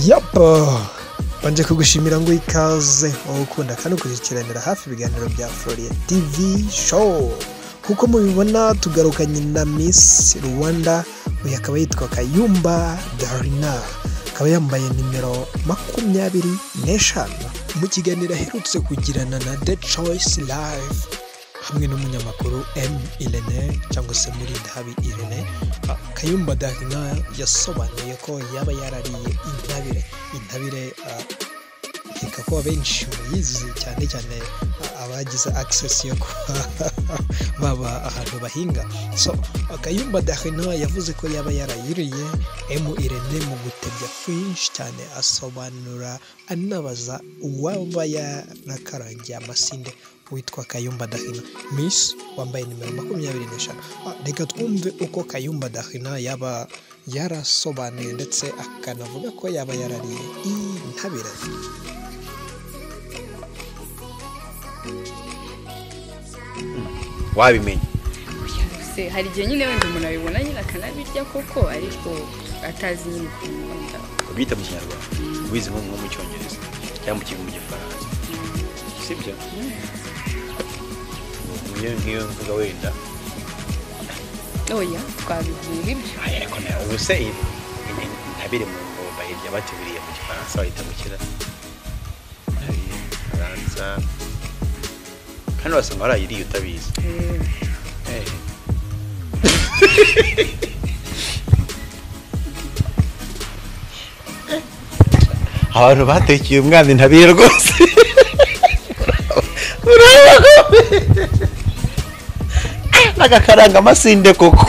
Yapa mbanje kugushimira ngo ikaze wowe ukunda kandi ukurikiranira hafi ibiganiro bya Floria TV show nk'uko mubibona tugarukanye na Miss Rwanda uyu akaba yitwa Kayumba Darina akaba yambaye nimero makumyabiri n'eshanu mu kiganiro aherutse kugirana na The Choice Live hamwe n'umunyamakuru M Irene cyangwa se muri Dabi Irene Kayumba Darina yasobanuye ko yaba yarariye intabire intabire ah, nkeka ko abenshi muyizi cyane cyane ah, abagize akisesi yo kuba baba ahantu bahinga so Kayumba Darina yavuze ko yaba yarayiriye M Irene mu gutebya kwinshi cyane asobanura anabaza uwaba yarakarangiye amasinde witwa Kayumba Dahina Miss wambaye nimero makumyabiri n'eshanu Ah, reka twumve uko Kayumba Dahina yaba yarasobanuye ndetse akanavuga ko yaba yarariye intabire wabimenya se hari igihe nyine wenda umuntu abibona nyine akanabirya koko ariko atazi nyine ukuntu wenda ubyita mu kinyarwanda wize nko nko mu cyongereza cyangwa mu kigo mu gifaransa sibyo niyo niyo mvuga wenda oya twabivuye ibyo Ay, ariko nawe ubu se iyi- iyi- intabire mu ngo bayirya bateguriye mu gifaransa bahita mu kira faransa kandi wasanga warayiriye utabizi Eh, Eh. abantu batekeye umwana intabire rwose urabona ko n'agakaranga amasinde koko